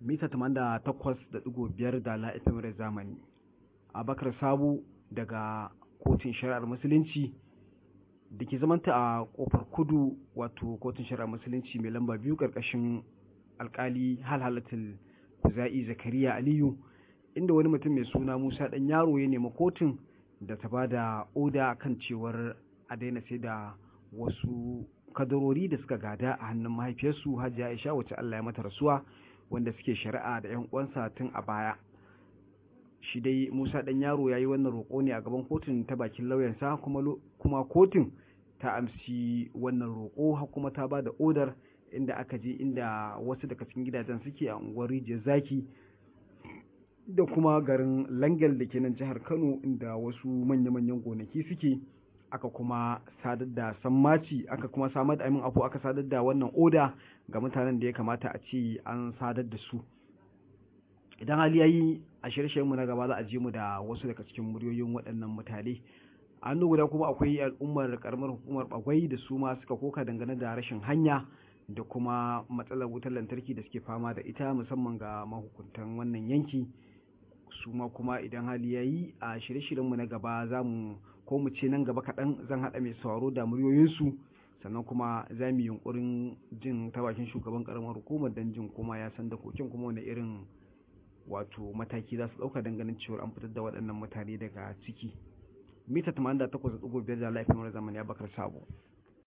mita 88.5 da la FM zamani abakar sabu daga kotun shari'ar musulunci da ke zamanta a kofar kudu wato kotun shari'ar musulunci mai lamba biyu karkashin alkali halhalatul kuza'i zakariya aliyu inda wani mutum mai suna musa dan yaro ya nemi kotun da ta ba da oda kan cewar a daina sai da wasu kadarori da suka gada a hannun mahaifiyarsu hajiya aisha wacce allah ya mata rasuwa wanda suke shari'a da yan uwansa tun a baya shi dai musa dan yaro ya yi wannan roƙo ne a gaban kotun ta bakin lauyansa kuma kuma kotun ta amsi wannan roƙo kuma ta ba da odar inda aka je inda wasu daga cikin gidajen suke a unguwar rijiyar zaki da kuma garin langal da ke nan jihar kano inda wasu manya-manyan gonaki suke aka kuma sadar da sammaci aka kuma samar da amin afu aka sadar da wannan oda ga mutanen da ya kamata a ce an sadar da su idan hali yayi a shirye mu na gaba za a je mu da wasu daga cikin muryoyin waɗannan mutane an guda kuma akwai al'ummar karamar hukumar bagwai da su ma suka koka dangane da rashin hanya da kuma matsalar wutar lantarki da suke fama da ita musamman ga mahukuntan wannan yanki su ma kuma idan hali ya yi a shirye-shiryenmu na gaba za mu ko mu ce nan gaba kaɗan zan haɗa mai sauraro da muryoyinsu sannan kuma za mu yi yunkurin jin ta bakin shugaban karamar hukumar don jin kuma ya san da kokin kuma wani irin wato mataki za su ɗauka ganin cewar an fitar da waɗannan mutane daga ciki mita 88.5 da laifin zamani ya bakar sabo